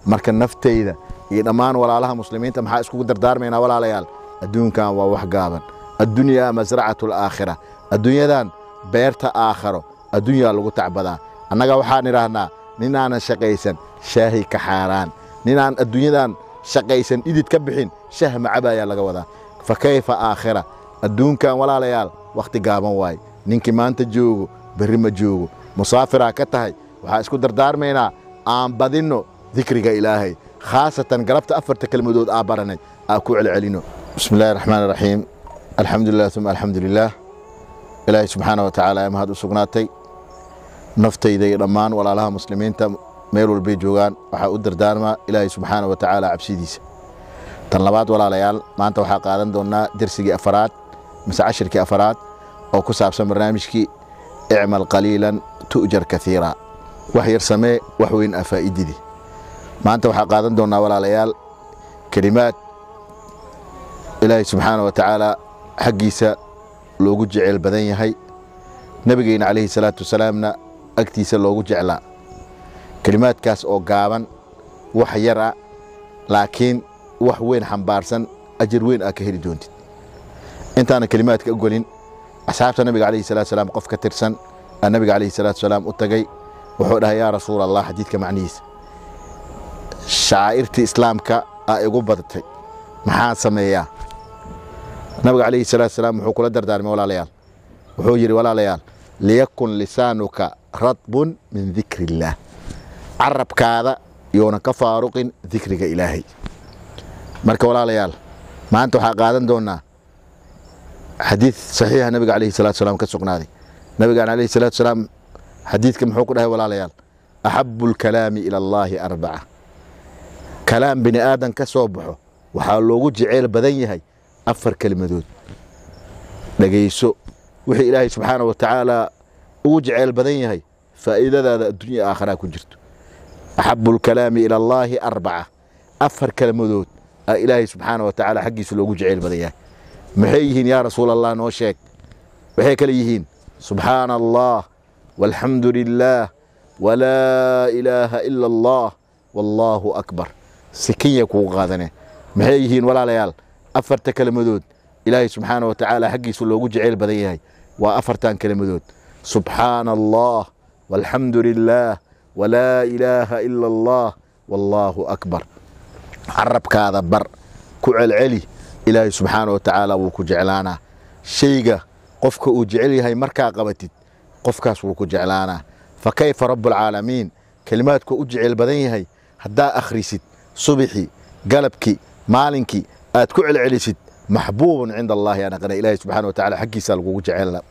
marka naftayda iyo dhammaan walaalaha muslimiinta maxaa iskugu dardaarmaynaa walaalayaal adduunkan waa wax gaaban addunyaa masracatu alaakhira adduunyadan beerta aakharo adduunyaa lagu tacbadaa annaga waxaan idhaahnaa ninaanan shaqaysan shaahi ka xaaraan ninaan adduunyadan shaqaysan idid ka bixin shah macaba ayaa laga wadaa fa kayfa aakhira adduunkan walaalayaal wakhti gaaban waaye ninkii maanta joogo berri ma joogo musaafiraa ka tahay waxaa isku dardaarmaynaa aan badinno dikriga ilaahay khaasatan galabta afarta kelmadood aa baranay aa ku celcelino bismi illahi raxmaan iraxiim alxamdu lilah uma alxamdu lilaah ilaahay subxaana wa tacaala ee mahad u sugnaatay naftayda iyo dhammaan walaalaha muslimiinta meel walbay joogaan waxaa u dardaarmaa ilaahay subxaana wa tacaala cabsidiisa tan labaad walaalayaal maanta waxaa qaadan doonnaa dersigii afaraad mise cashirkii afaraad oo ku saabsan barnaamijkii icmal qaliilan tu'jar kaiira wax yar samee wax weyn aa faa'ididi maanta waxaa qaadan doonnaa walaalayaal kelimaad ilaahay subxaana wa tacaala xaggiisa loogu jeceyl badan yahay nebigeyna calayhi salaatu wasalaamna agtiisa loogu jeclaa kelimaadkaas oo gaaban wax yar ah laakiin wax weyn xambaarsan ajar weyn aa ka heli doontid intaana kelimaadka ogolin asxaabta nabiga calayhi salatu salaam qof ka tirsan aa nabiga calayhi salaatu salaam u tagay wuxuu dhahay yaa rasuul allah xadiidka macnihiisa shacaa'irtii islaamka aa igu badatay maxaan sameeyaa nabiga calayhi salaatu salaam wuxuu kula dardaarmay walaalayaal wuxuu yidhi walaalayaal liyakun lisaanuka radbun min dikri illaah carabkaada yoonan ka faaruqin dikriga ilaahay marka walaalayaal maanta waxaa qaadan doonnaa xadiid saxiixa nabiga calayhi salatu salaam ka sugnaaday nabigaan calayhi salatu salaam xadiidka muxuu ku dhahay walaalayaal axabu alkalaami ila allaahi arbaca kalaam bini aadan ka soo baxo waxaa loogu jeceyl badan yahay afar kelimadood dhegayso wixii ilaahay subxaana wa tacaala ugu jeceyl badan yahay faa'iidadaada addunya aakharaa ku jirto axabu alkalaami ila allaahi arbaca afar kelmadood aa ilaahay subxaana wa tacaala xaggiisa loogu jeceyl badan yahay maxay yihiin yaa rasuul allah noo sheeg waxay kale yihiin subxaana allah walxamdu lilaah walaa ilaaha ila allah wallaahu akbar sikinya kugu qaadane maxay yihiin walaalayaal afarta kelmadood ilaahay subxaana wa tacaala xaggiisa loogu jeceyl badan yahay waa afartan kelmadood subxaana allah walxamdu lilaah walaa ilaaha ila allah wallaahu akbar carabkaada bar ku celceli ilaahay subxaana wa tacaala wuu ku jeclaanaa shayga qofka uu jecel yahay markaa qabatid qofkaas wuu ku jeclaanaa fa kayfa rabbulcaalamiin kelimaadku u jeceyl badan yahay haddaa akhrisid subixii galabkii maalinkii aad ku celcelisid maxbuubun cinda allahi anaqana ilaahay subxana wa tacala xaggiisa lagugu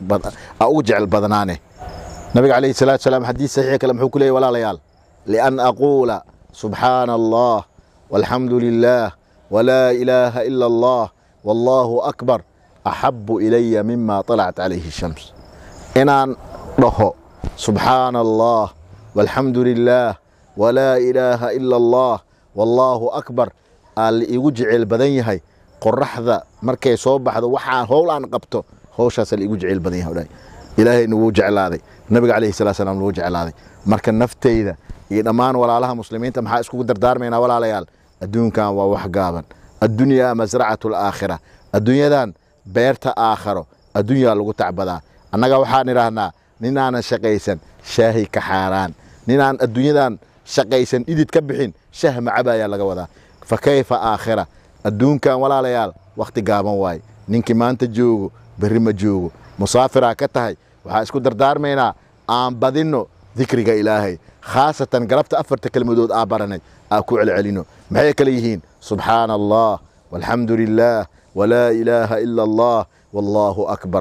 aa ugu jecel badnaane nabiga calayhi salatu salaam xadiis saxiix kale muxuu ku leeyay walaalayaal lian aquula subxaana allah walxamdu lilaah walaa ilaaha ila allah wallaahu akbar axabu ilaya mima طalacat calayhi shams inaan dhaho subxaana allah walxamdu lilaah walaa ilaaha ila allah wallaahu akbar aa la iigu jeceyl badan yahay qoraxda markay soo baxdo waxaan howl aan qabto howshaasa la iigu jeceyl badan yahay ilaahayna wuu jeclaaday nabiga calayhi salatu salaam wuu jeclaaday marka naftayda iyo dhammaan walaalaha muslimiinta maxaa iskugu dardaarmaynaa walaalayaal adduunkan waa wax gaaban addunyaa masracatu alaakhira adduunyadan beerta aakharo adduunyaa lagu tacbadaa annaga waxaan idhaahnaa ninaanan shaqaysan shaahi ka xaaraan ninaan adduunyadan shaqaysan idid ka bixin shah macaba ayaa laga wadaa fa kayfa aakhira adduunkan walaalayaal wakhti gaaban waaye ninkii maanta joogo berri ma joogo musaafiraa ka tahay waxaa isku dardaarmaynaa aan badinno dikriga ilaahay khaasatan galabta afarta kelmadood aa baranay aa ku celcelino maxay kale yihiin subxaana allah walxamdu lilaah walaa ilaaha ila allah wallaahu akbar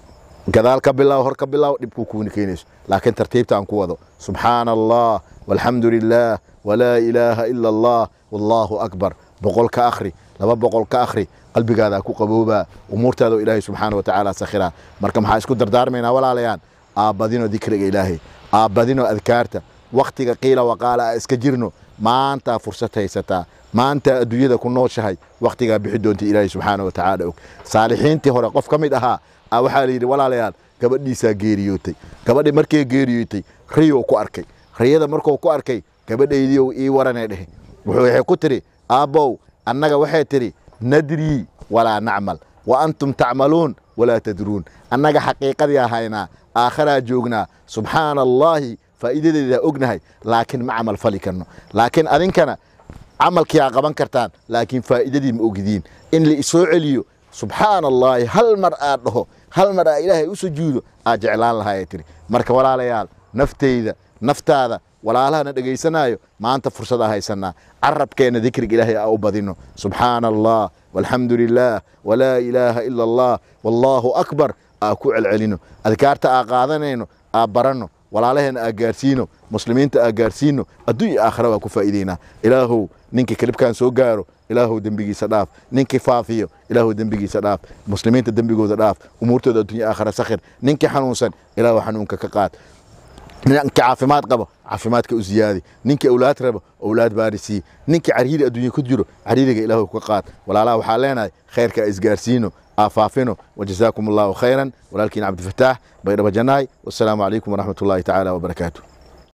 gadaal ka bilaw hor ka bilaw dhibkuu kuuna keenayso laakiin tartiibta aan ku wado subxaana allah walxamdu lilaah walaa ilaaha ila allah wallaahu akbar boqol ka akhri laba boqol ka akhri qalbigaadaa ku qaboobaa umuurtaada ilaahay subxaana wa tacaala sakhiraa marka maxaa isku dardaarmaynaa walaalayaan aabbadino dikriga ilaahay aabbadino adkaarta wakhtiga qiila waqaala a iska jirno maantaa fursad haysataa maantaa adduunyada ku nooshahay wakhtigaa bixi doonta ilaahay subxaana wa tacaala og saalixiintii hore qof ka mid ahaa a waxaa la yidhi walaalayaal gabadhiisaa geeriyootay gabadhi markay geeriyootay riyou ku arkay riyada markuu ku arkay gabadhaydii ii waranee dhehe wuxuu waxay ku tidhi aabbow annaga waxay tidhi nadrii walaa nacmal wa antum tacmaluun walaa tadruun annaga xaqiiqadii ahaynaa aakharaa joognaa subxaana allaahi faa'iidadeedaa ognahay laakiin ma camal fali karno laakiin adinkana camalkii aa qaban kartaan laakiin faa'iidadii ma ogidiin in la isoo celiyo subxaana allaahi hal mar aad dhaho hal mar aa ilaahay u sujuudo aad jeclaan lahaayay tiri marka walaalayaal nafteyda naftaada walaalahana dhegaysanaayo maanta fursadaa haysanaa carabkeenna dikriga ilaahay aa u badino subxaana allah walxamdu lilaah walaa ilaaha ila allah wallaahu akbar aa ku celcelino adkaarta aa qaadanayno aa baranno walaalaheenna aa gaarsiino muslimiinta aa gaarsiino adduun iyo aakhira waa ku faa'iideynaa ilaahow ninkii kelibkan soo gaaro ilaahow dembigiisa dhaaf ninkii faafiyo ilaahow dembigiisa dhaaf muslimiinta dembigooda dhaaf umuurtooda addunya aakhira sakhir ninkii xanuunsan ilaahow xanuunka ka qaad ninkii caafimaad qabo caafimaadka u ziyaadi ninkii awlaad rabo awlaad baarisii ninkii cariiri adduunya ku jiro cariiriga ilaahow ka qaad walaalaha waxaa leenahay khayrka isgaarsiino aafaafino wajazaakum allahu khayran walaalkiin cabdifataax baydhabo janaay wasalaamu calaykum waraxmat ullaahi tacaala wabarakaatu